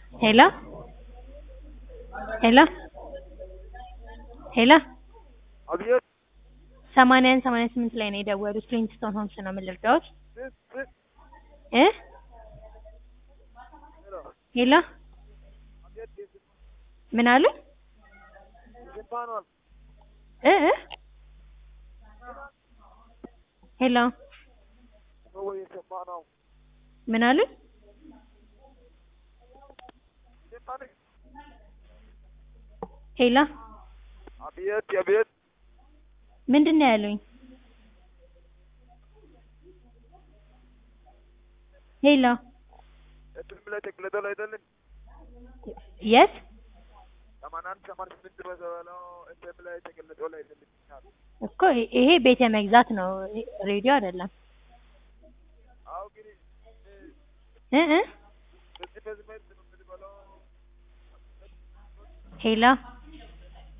ሄሎ ሄሎ ሄሎ አብዮት ሰማንያ አንድ ሰማንያ ስምንት ላይ ነው የደወሉት ሊንግስቶን ሆምስ ነው ምን ልርዳዎት ስንት ስንት እ ሄሎ ሄሎ አብዮት የስንት ምን አሉ የስንት ነው እ እ ሄሎ ነው ወይ የሰማ ነው ምን አሉ የሰማ ነው ሄሎ አብዮት አብዮት ምንድን ነው ያሉኝ ሄሎ እትም ላይ ተቅለጠል አይደለም የት ሰማንያ አንድ ሰማንያ ስምንት በዘበለው እትም ላይ ተቅለጠል አይደለም እኮ ይሄ ቤተ መግዛት ነው ሬዲዮ አይደለም አዎ ግን እ እ በዚህ በዚህ መልክ ነው የምትበላው ሄሎ